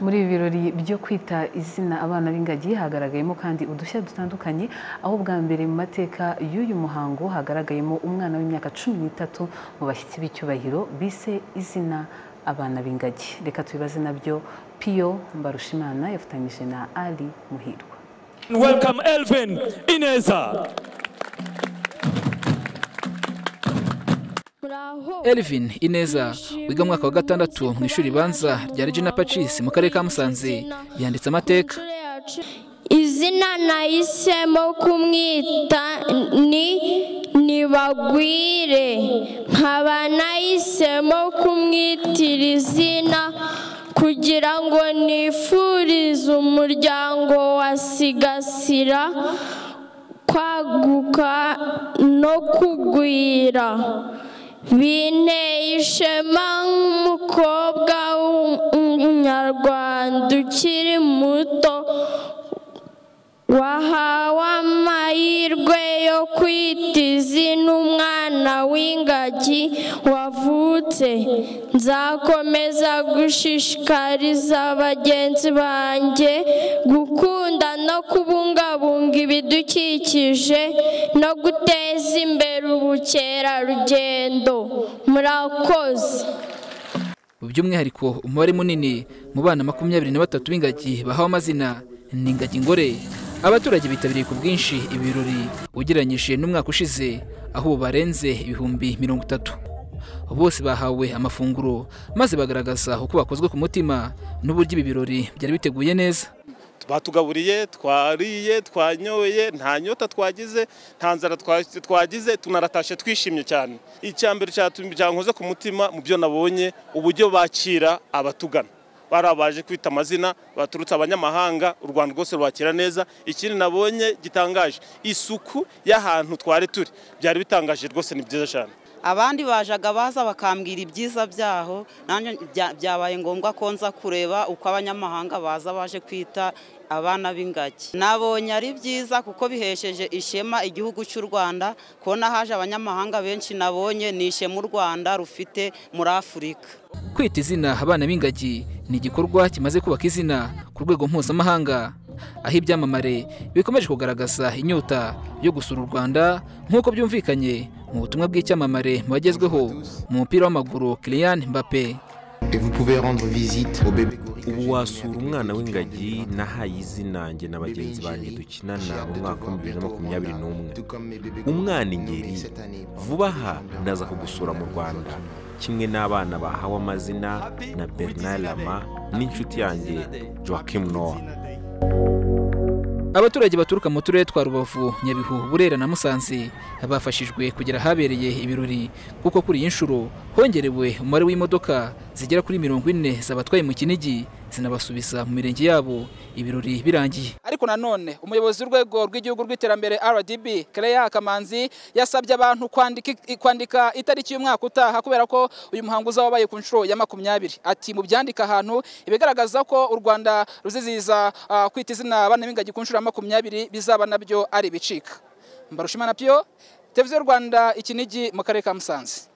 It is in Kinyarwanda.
Muri ibi birori byo kwita izina abana b'ingagi hagaragayemo kandi udushya dutandukanye aho bwa mbere mu mateka y'uyu muhango hagaragayemo umwana w'imyaka cumi n'itatu mu bashyitsi b'icyubahiro bise izina abana b'ingagi reka tubibaze nabyo Piyo Mbarushimana yafatanyije na Ali Muhirwa Welcome Elvin Ineza. Elvin Ineza wiga mu mwaka wa gatandatu mu ishuri ribanza rya Regina Pacis mu karere ka Musanze yanditse amateka izina nahisemo kumwita ni nibagwire nkaba nahisemo kumwitira izina kugira ngo nifurize umuryango wa sigasira kwaguka no kugwira binteye ishema nk'umukobwa w'umunyarwanda ukiri muto wahawe amahirwe yo kwita izina umwana w'ingagi wavutse nzakomeza gushishikariza bagenzi banjye gukunda no kubungabunga ibidukikije no guteza imbere ubukerarugendo murakoze by'umwihariko umubare munini mu bana makumyabiri na batatu b'ingagi bahawe amazina ni ingagi ngore abaturage bitabiriye ku bwinshi ibi birori ugereranyije n'umwaka ushize aho ubu barenze ibihumbi mirongo itatu bose bahawe amafunguro maze bagaragaza uko bakozwe ku mutima n'uburyo ibi birori byari biteguye neza batugaburiye twariye twanyoye nta nyota twagize nta nzara twagize tunaratashye twishimye cyane icya mbere cyankoze ku mutima mu byo nabonye uburyo bakira abatugana barabaje kwita amazina baturutse abanyamahanga u rwanda rwose rwakira neza ikindi nabonye gitangaje isuku y'ahantu twari turi byari bitangaje rwose ni byiza cyane abandi bajaga baza bakambwira ibyiza byaho nanjye byabaye ngombwa ko nza kureba uko abanyamahanga baza baje kwita abana b'ingagi nabonye ari byiza kuko bihesheje ishema igihugu cy'u rwanda kubona haje abanyamahanga benshi nabonye ni ishema u rwanda rufite muri afurika kwita izina abana b'ingagi ni igikorwa kimaze kubaka izina ku rwego mpuzamahanga aho ibyamamare bikomeje kugaragaza inyota yo gusura u rwanda nk'uko byumvikanye mu butumwa bw'icyamamare mu bagezweho mu mupira w'amaguru Kylian Mbappe ubu wasura umwana w'ingagi nahaye izina njye na bagenzi banjye dukinana mu mwaka wa bibiri na makumyabiri n'umwe umwana ingeri vuba aha ndaza kugusura mu rwanda kimwe n'abana bahawe amazina na bernard lama n'inshuti yanjye joachim noah abaturage baturuka mu turere twa rubavu nyabihu burera na musanze bafashijwe kugera ahabereye ibirori kuko kuri iyi nshuro hongerewe umubare w'imodoka zigera kuri mirongo ine zabatwaye mu kinigi zinabasubiza mu mirenge yabo ibirori birangiye ariko nanone umuyobozi w'urwego rw'igihugu rw'iterambere rdb kereya kamanzi yasabye abantu kwandika itariki y'umwaka utaha kubera ko uyu muhango uzabaye ku nshuro ya makumyabiri ati mu byandika ahantu ibigaragaza ko u rwanda ruzizihiza kwita izina abana b'ingagi ku nshuro makumyabiri bizaba nabyo ari ibicika mbarushimana piyo televiziyo rwanda ikinigi mu karere ka musanze